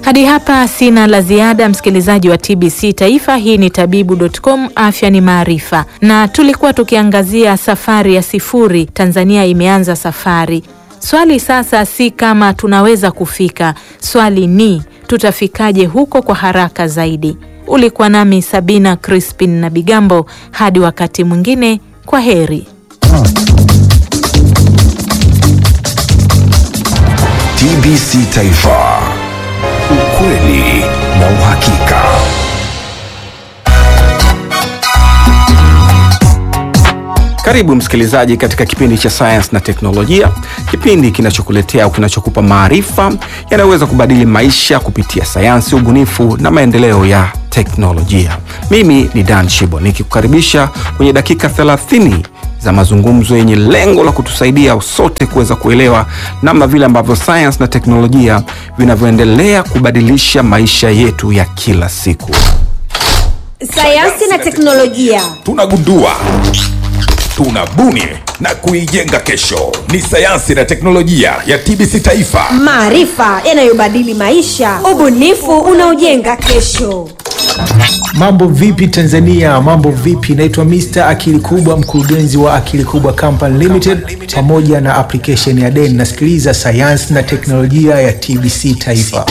Hadi hapa sina la ziada, msikilizaji wa TBC Taifa. Hii ni tabibu.com, afya ni maarifa, na tulikuwa tukiangazia safari ya sifuri. Tanzania imeanza safari. Swali sasa si kama tunaweza kufika, swali ni tutafikaje huko kwa haraka zaidi. Ulikuwa nami Sabina Crispin na Bigambo. Hadi wakati mwingine, kwa heri. TBC Taifa, ukweli na uhakika. Karibu msikilizaji katika kipindi cha sayansi na teknolojia, kipindi kinachokuletea au kinachokupa maarifa yanayoweza kubadili maisha kupitia sayansi, ubunifu na maendeleo ya teknolojia. Mimi ni Dan Shibo nikikukaribisha kwenye dakika 30 za mazungumzo yenye lengo la kutusaidia sote kuweza kuelewa namna vile ambavyo sayansi na teknolojia vinavyoendelea kubadilisha maisha yetu ya kila siku. Sayansi na teknolojia. Tunagundua, tunabuni na kuijenga kesho. Ni sayansi na teknolojia ya TBC Taifa. Maarifa yanayobadili maisha, ubunifu unaojenga kesho. Mambo vipi Tanzania? Mambo vipi? Naitwa Mr Akili Kubwa, mkurugenzi wa Akili Kubwa Company Limited pamoja na application ya Den. Nasikiliza sayansi na teknolojia ya TBC Taifa.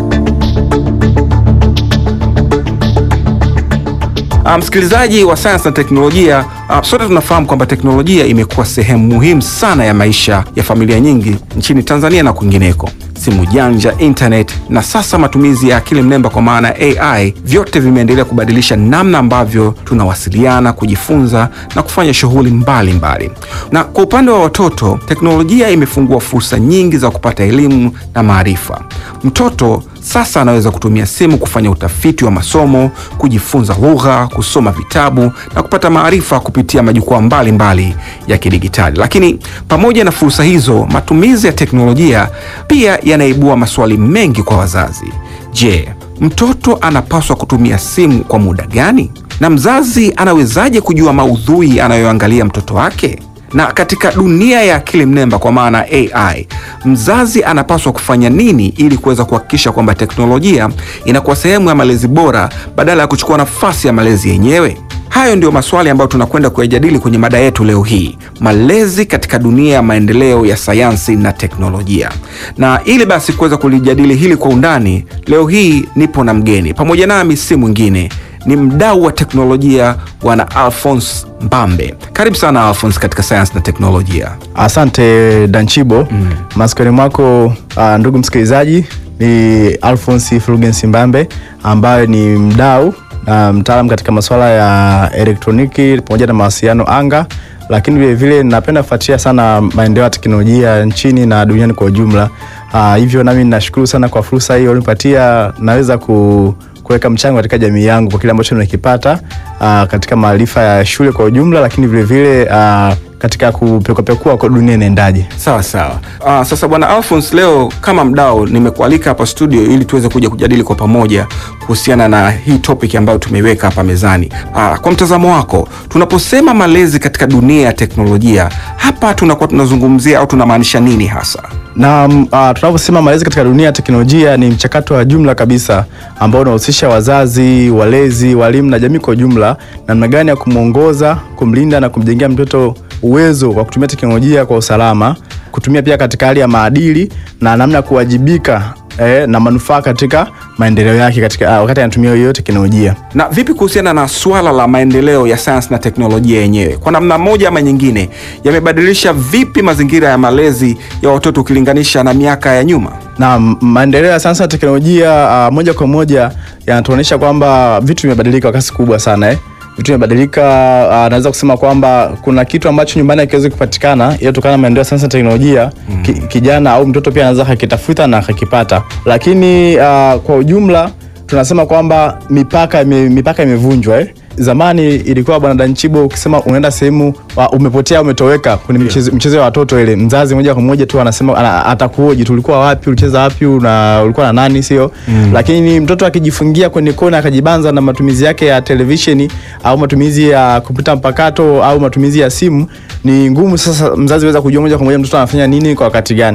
Ah, msikilizaji wa sayansi na teknolojia, ah, sote tunafahamu kwamba teknolojia imekuwa sehemu muhimu sana ya maisha ya familia nyingi nchini Tanzania na kwingineko. Simu janja, internet na sasa matumizi ya akili mnemba kwa maana ya AI, vyote vimeendelea kubadilisha namna ambavyo tunawasiliana, kujifunza na kufanya shughuli mbalimbali. Na kwa upande wa watoto, teknolojia imefungua fursa nyingi za kupata elimu na maarifa. Mtoto sasa anaweza kutumia simu kufanya utafiti wa masomo, kujifunza lugha, kusoma vitabu na kupata maarifa kupitia majukwaa mbalimbali ya kidigitali. Lakini pamoja na fursa hizo, matumizi ya teknolojia pia yanaibua maswali mengi kwa wazazi. Je, mtoto anapaswa kutumia simu kwa muda gani? Na mzazi anawezaje kujua maudhui anayoangalia mtoto wake? Na katika dunia ya akili mnemba kwa maana AI, mzazi anapaswa kufanya nini ili kuweza kuhakikisha kwamba teknolojia inakuwa sehemu ya malezi bora badala ya kuchukua nafasi ya malezi yenyewe? Hayo ndio maswali ambayo tunakwenda kuyajadili kwenye mada yetu leo hii, malezi katika dunia ya maendeleo ya sayansi na teknolojia. Na ili basi kuweza kulijadili hili kwa undani, leo hii nipo na mgeni pamoja nami, si mwingine ni mdau wa teknolojia Bwana Alphonse Mbambe. Karibu sana Alphonse katika sayansi na teknolojia. Asante Danchibo. mm. Masikioni mwako uh, ndugu msikilizaji, ni Alphonse Fulgens Mbambe ambaye ni mdau na mtaalam katika masuala ya elektroniki pamoja na mawasiliano anga, lakini vilevile napenda kufuatilia sana maendeleo ya teknolojia nchini na duniani kwa ujumla. Uh, hivyo nami nashukuru sana kwa fursa hiyo unipatia, naweza ku kuweka mchango katika jamii yangu kwa kile ambacho nimekipata uh, katika maarifa ya shule kwa ujumla, lakini vilevile uh, katika kupekuapekua kwa dunia inaendaje. Sawa sawa. Uh, sasa bwana Alphonse, leo kama mdau nimekualika hapa studio ili tuweze kuja kujadili kwa pamoja kuhusiana na hii topic ambayo tumeiweka hapa mezani. Uh, kwa mtazamo wako, tunaposema malezi katika dunia ya teknolojia, hapa tunakuwa tunazungumzia au tunamaanisha nini hasa? na uh, tunavyosema malezi katika dunia ya teknolojia ni mchakato wa jumla kabisa ambao unahusisha wazazi, walezi, walimu na jamii kwa ujumla, namna gani ya kumwongoza, kumlinda na kumjengea mtoto uwezo wa kutumia teknolojia kwa usalama, kutumia pia katika hali ya maadili na namna ya kuwajibika eh, na manufaa katika maendeleo yake katika uh, wakati anatumia hiyo teknolojia. Na vipi kuhusiana na swala la maendeleo ya sayansi na teknolojia yenyewe, kwa namna moja ama nyingine, yamebadilisha vipi mazingira ya malezi ya watoto ukilinganisha na miaka ya nyuma? na maendeleo ya sayansi na teknolojia uh, moja kwa moja yanatuonyesha kwamba vitu vimebadilika kwa kasi kubwa sana eh. Vitu vimebadilika uh, naweza kusema kwamba kuna kitu ambacho nyumbani hakiwezi kupatikana ila kutokana na maendeleo ya sayansi na teknolojia mm. ki, kijana au mtoto pia anaweza akakitafuta na akakipata, lakini uh, kwa ujumla tunasema kwamba mipaka ime, mipaka imevunjwa eh. Zamani ilikuwa bwana Danchibo, ukisema unaenda sehemu wa- umepotea umetoweka kwenye michezo, michezo ya watoto ile, mzazi moja kwa moja tu anasema ana- atakuhoji tu, ulikuwa wapi, ulicheza wapi, una ulikuwa na nani, sio mm. Lakini mtoto akijifungia kwenye kona akajibanza na matumizi yake ya televisheni au matumizi ya kompyuta mpakato au matumizi ya simu, ni ngumu sasa mzazi weza kujua moja kwa moja mtoto anafanya nini kwa wakati gani.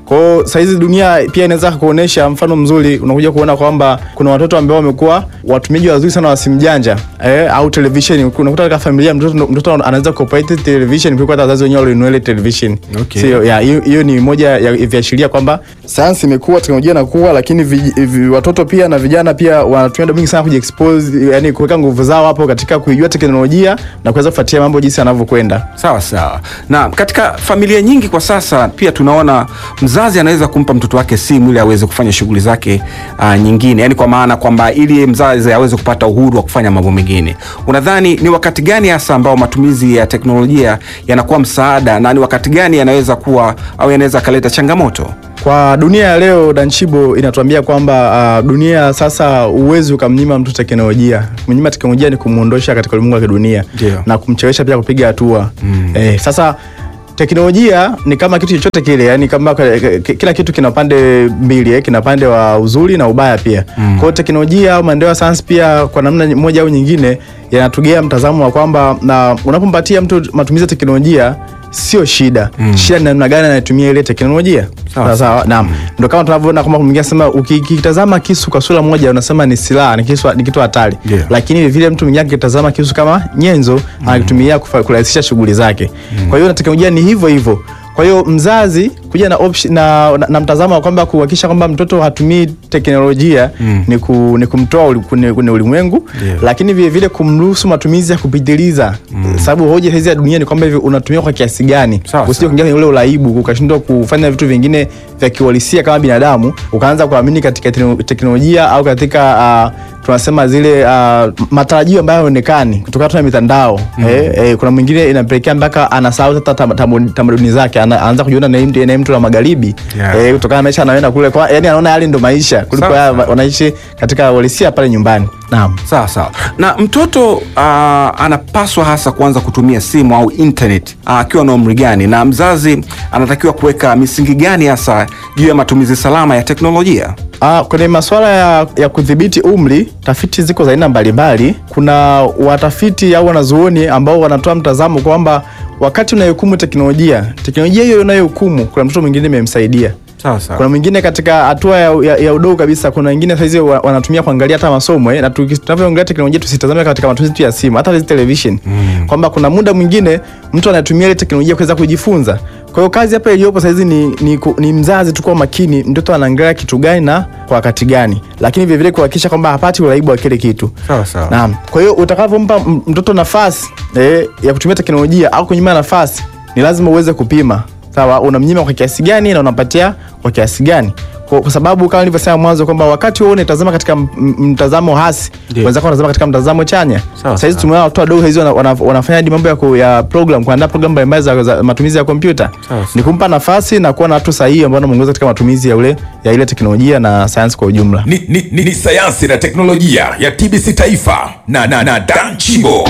Kwa hiyo saizi dunia pia inaweza kuonyesha mfano mzuri, unakuja kuona kwamba kuna watoto ambao wamekuwa watumiaji wazuri sana wa simu janja eh, au television. Unakuta katika familia mtoto, mtoto anaweza kuoperate television kuliko hata wazazi wenyewe walinunua ile television. Okay. Sio, ya, hiyo hiyo ni moja ya viashiria kwamba sayansi imekuwa, teknolojia inakuwa, lakini vi, vi, watoto pia na vijana pia wanatumia muda mwingi sana kujiexpose, yani kuweka nguvu zao hapo katika kuijua teknolojia na kuweza kufuatia mambo jinsi yanavyokwenda. Sawa sawa. Na katika familia nyingi kwa sasa pia tunaona mzazi anaweza kumpa mtoto wake simu ili aweze kufanya shughuli zake uh, nyingine, yaani kwa maana kwamba ili mzazi aweze kupata uhuru wa kufanya mambo mengine. Unadhani ni wakati gani hasa ambao matumizi ya teknolojia yanakuwa msaada na ni wakati gani yanaweza kuwa au yanaweza kaleta changamoto? Kwa dunia ya leo Danchibo inatuambia kwamba uh, dunia sasa uwezi ukamnyima mtu teknolojia. Kumnyima teknolojia ni kumuondosha katika ulimwengu wa kidunia Ndio. na kumchelewesha pia kupiga hatua mm. Eh, sasa teknolojia ni kama kitu chochote kile, yani kama k- k- kila kitu kina pande mbili eh, kina pande wa uzuri na ubaya pia mm. Kwa hiyo teknolojia au maendeleo ya sayansi pia kwa namna moja au nyingine yanatugea mtazamo wa kwamba na unapompatia mtu matumizi ya teknolojia sio shida mm. Shida ni namna gani anatumia ile teknolojia. Sawa, Sawa sawa, naam. Ndio kama tunavyoona kama mwingine anasema ukikitazama kisu kwa sura moja unasema ni silaha, ni kisu, ni kitu hatari. Ndio. Lakini vile vile mtu mwingine akitazama kisu kama nyenzo anakitumia kufa- kurahisisha shughuli zake. Kwa hiyo na teknolojia ni hivyo hivyo. Kwa hiyo mzazi kuja na, option, na, na, na mtazamo wa kwamba kuhakikisha kwamba mtoto hatumii teknolojia ni, ku, ni kumtoa uli- kwenye kwenye ulimwengu Ndio. lakini vile vile kumruhusu matumizi ya kupitiliza sababu hoja hizi ya dunia ni kwamba hivi unatumia kwa kiasi gani Sawa, usije sawa. kuingia kwenye ule uraibu ukashindwa kufanya vitu vingine vya kiuhalisia kama binadamu ukaanza kuamini katika tekno- teknolojia au katika uh, tunasema zile uh, matarajio ambayo hayaonekani kutokana tu na mitandao eh, eh, kuna mwingine inapelekea mpaka anasahau hata tam- tam- tamaduni zake ana- anaanza kujiona na mtu na mtu la magharibi Yeah. eh, kutokana na maisha anayoenda kule kwa yani anaona yale ndo maisha kuliko Sawa, haya sawa. wanaishi katika uhalisia pale nyumbani naam Sawa sawa. Na mtoto uh, anapaswa hasa kuanza kutumia simu au internet ah, akiwa na umri gani, na mzazi anatakiwa kuweka misingi gani hasa juu ya matumizi salama ya teknolojia? Ah, kwenye masuala ya, ya kudhibiti umri, tafiti ziko za aina mbalimbali. Kuna watafiti au wanazuoni ambao wanatoa mtazamo kwamba wakati unayohukumu teknolojia, teknolojia hiyo unayohukumu, kuna mtoto mwingine imemsaidia Sawa sawa. kuna mwingine katika hatua ya, ya, ya udogo kabisa, kuna wengine saizi wa- wanatumia kuangalia hata masomo eh, na tuki- tunavyoongelea teknolojia tusitazame katika matumizi tu ya simu, hata hizi television mm. kwamba kuna muda mwingine mtu anatumia ile teknolojia kuweza kujifunza. Kwa hiyo kazi hapa iliyopo saizi ni, ni, ku- ni mzazi tu kuwa makini, mtoto anaangalia kitu gani na kwa wakati gani, lakini vilevile kuhakikisha kwamba hapati uraibu wa kile kitu. Sawa sawa. Naam. Kwa hiyo utakavyompa m- mtoto nafasi eh, ya kutumia teknolojia au kunyima nafasi, ni lazima uweze kupima. Sawa, unamnyima kwa kiasi gani na unampatia kwa kiasi gani? Kwa, kwa sababu kama nilivyosema mwanzo kwamba wakati wewe unatazama katika m- m- mtazamo hasi, Ndio. wenzako wanatazama katika mtazamo chanya. Sawa, Sasa hizi sawa. tumeona watu wadogo hizi wana, wana, wanafanya hadi mambo ya, ku, ya program kuandaa program mbalimbali za, za matumizi ya kompyuta. Sawa, Ni kumpa nafasi na kuwa na watu sahihi ambao wanamuongoza katika matumizi ya ule ya ile teknolojia na sayansi kwa ujumla. ni, ni, ni, ni sayansi na teknolojia ya TBC Taifa na, na, na Dan Chibo.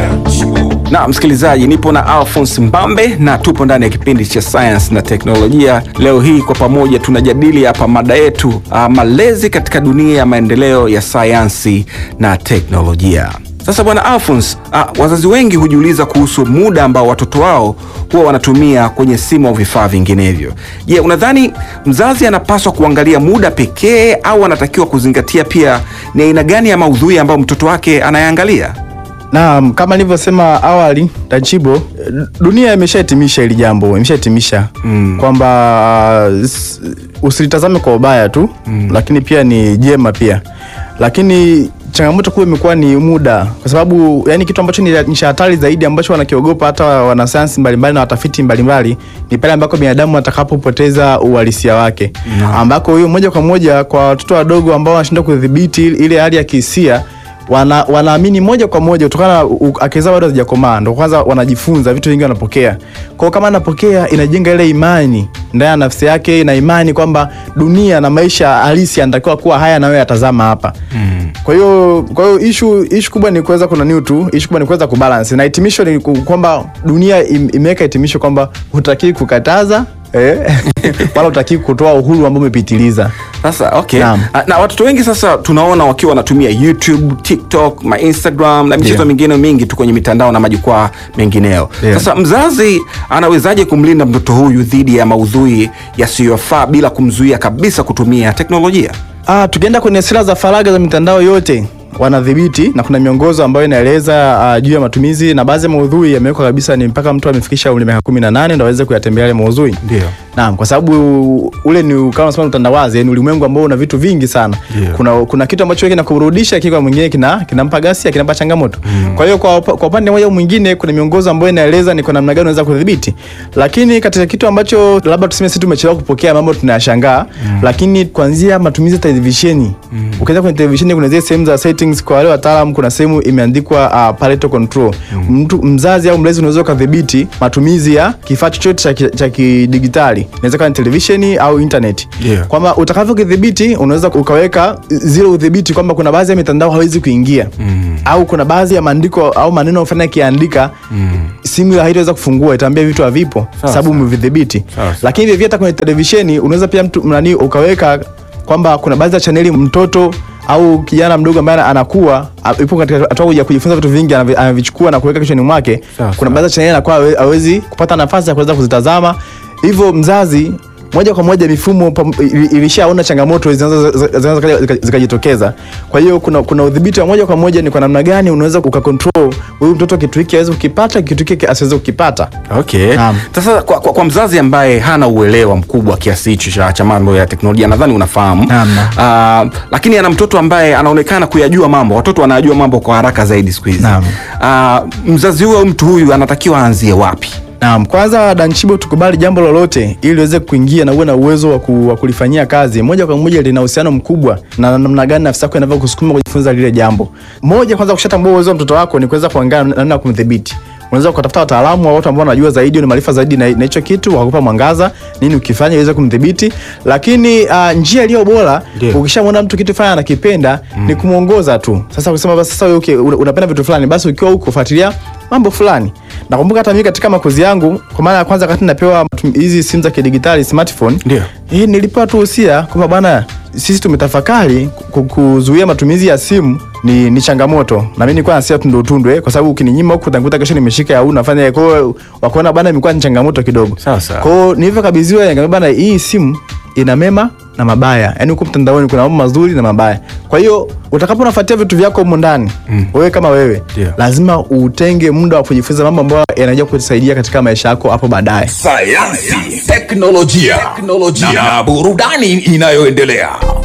Na msikilizaji, nipo na Alphonse Mbambe na tupo ndani ya kipindi cha sayansi na teknolojia. Leo hii kwa pamoja tunajadili hapa mada yetu uh, malezi katika dunia ya maendeleo ya sayansi na teknolojia. Sasa bwana Alphonse, uh, wazazi wengi hujiuliza kuhusu muda ambao watoto wao huwa wanatumia kwenye simu au vifaa vinginevyo. Je, unadhani mzazi anapaswa kuangalia muda pekee au anatakiwa kuzingatia pia ni aina gani ya maudhui ambayo mtoto wake anayaangalia? Naam, kama nilivyosema awali Tachibo, dunia imeshahitimisha hili jambo, imeshahitimisha mm. kwamba uh, s- usilitazame kwa ubaya tu mm. lakini pia ni jema pia, lakini changamoto kuu imekuwa ni muda, kwa sababu yani kitu ambacho ni ni cha hatari zaidi ambacho wanakiogopa hata wanasayansi mbalimbali na watafiti mbalimbali ni pale ambako binadamu atakapopoteza uhalisia wake Naam. ambako huyo moja kwa moja kwa watoto wadogo ambao wanashindwa kudhibiti ile hali ya kihisia wana, wanaamini moja kwa moja kutokana na u- akili zao bado hazijakomaa, ndo kwanza wanajifunza vitu vingi wanapokea. Kwa hiyo kama anapokea, inajenga ile imani ndani ya nafsi yake, na imani kwamba dunia na maisha halisi yanatakiwa kuwa haya na wewe yatazama hapa mm. Kwa hiyo kwa hiyo ishu ishu kubwa ni kuweza kuna new tu, ishu kubwa ni kuweza kubalance, na hitimisho ni ku- kwamba dunia im, imeweka hitimisho kwamba hutakiwi kukataza eh, wala utaki kutoa uhuru ambao umepitiliza. Sasa okay. Naam. Ah, Na watoto wengi sasa tunaona wakiwa wanatumia YouTube, TikTok, ma Instagram na michezo Ndio. mingine mingi tu kwenye mitandao na majukwaa mengineyo. Ndio. Sasa mzazi anawezaje kumlinda mtoto huyu dhidi ya maudhui yasiyofaa bila kumzuia kabisa kutumia teknolojia? Ah, tukienda kwenye sera za faragha za mitandao yote wanadhibiti na kuna miongozo ambayo inaeleza uh, juu ya matumizi na baadhi ya maudhui yamewekwa kabisa ni mpaka mtu amefikisha umri miaka 18 ndio aweze kuyatembelea yale maudhui. Ndio. Naam, kwa sababu ule ni kama unasema utandawazi, ni ulimwengu ambao una vitu vingi sana. Ndio. Kuna kuna kitu ambacho kinakurudisha kiko mwingine kina kinampa ghasia, kinampa changamoto. Kwa hiyo kwa upa- kwa upande mmoja au mwingine kuna miongozo ambayo inaeleza ni kwa namna gani unaweza kudhibiti. Lakini katika kitu ambacho labda tuseme sisi tumechelewa kupokea mambo tunayashangaa, lakini kuanzia matumizi ya televisheni. Ukienda kwenye televisheni kuna zile sehemu za settings kwa wale wataalamu kuna sehemu imeandikwa uh, parental control. Mtu mzazi au mlezi unaweza kudhibiti matumizi ya kifaa chochote cha ki- cha kidigitali. Inaweza kuwa ni televisheni au internet. Ndio. Kwamba utakavyokidhibiti unaweza ukaweka zile udhibiti kwamba kuna baadhi ya mitandao hawezi kuingia. Au kuna baadhi ya maandiko au maneno fulani yakiandika simu haitaweza kufungua, itaambia vitu havipo sababu umevidhibiti. Sawa, sawa. Lakini vivyo hata kwenye televisheni unaweza pia mtu nani ukaweka kwamba kuna baadhi ya chaneli mtoto au kijana mdogo ambaye anakuwa a- yupo katika hatua ya kujifunza vitu vingi anavi- anavichukua na kuweka kichwani mwake. Sawa, Kuna sawa. baadhi ya chaneli anakuwa hawe- hawezi kupata nafasi ya kuweza kuzitazama, hivyo mzazi moja kwa moja mifumo pam- ili- ilishaona changamoto zinaweza zinaweza zikaja- zika- zikajitokeza. Kwa hiyo kuna kuna udhibiti wa moja kwa moja ni kwa namna gani unaweza ukakontrol huyu mtoto kitu hiki aweze kukipata, kitu hiki asiweze kukipata. Okay. Naam. Sasa kwa, kwa, kwa mzazi ambaye hana uelewa mkubwa kiasi hicho cha, cha mambo ya teknolojia nadhani unafahamu. Naam, Uh, lakini ana mtoto ambaye anaonekana kuyajua mambo. Watoto wanajua mambo kwa haraka zaidi siku hizi. Naam. Uh, mzazi huyo au mtu huyu anatakiwa aanzie wapi? Naam, kwanza Danchibo, tukubali jambo lolote ili liweze kuingia na uwe na uwezo wa, ku, wa kulifanyia kazi moja kwa moja, lina uhusiano mkubwa na namna gani nafsi yako inavyokusukuma kujifunza lile jambo. Moja, kwanza kushatambua uwezo wa mtoto wako ni kuweza kuangalia namna ya kumdhibiti. Unaweza kutafuta wataalamu au watu ambao wanajua zaidi, ni maarifa zaidi na na hicho kitu, wakakupa mwangaza nini ukifanya iweze kumdhibiti. Lakini uh, njia iliyo bora Ndio. ukishamwona mtu kitu fulani anakipenda ni kumwongoza tu. Sasa kusema basi sasa wewe okay, una- unapenda vitu fulani, basi ukiwa huko fuatilia mambo fulani. Nakumbuka hata mimi katika makozi yangu, kwa mara ya kwanza wakati napewa matum- hizi simu za kidigitali smartphone, Ndio. eh, nilipewa tu usia kwamba bana, sisi tumetafakari ku- kuzuia matumizi ya simu ni, ni changamoto na mimi nilikuwa nasia tundu tundu eh, kwa sababu ukininyima huku utanikuta kesho nimeshika au nafanya kwa hiyo wakaona bana, imekuwa ni changamoto kidogo. Sawa, sawa. Kwa hiyo nilivyokabidhiwa, nikamwambia bana, hii simu ina mema na mabaya, yaani huko mtandaoni kuna mambo mazuri na mabaya. Kwa hiyo utakapo unafuatia vitu vyako humo ndani wewe kama wewe Ndio. lazima utenge muda wa kujifunza mambo ambayo yanajua kukusaidia katika maisha yako hapo baadaye. sayansi teknolojia, teknolojia na burudani inayoendelea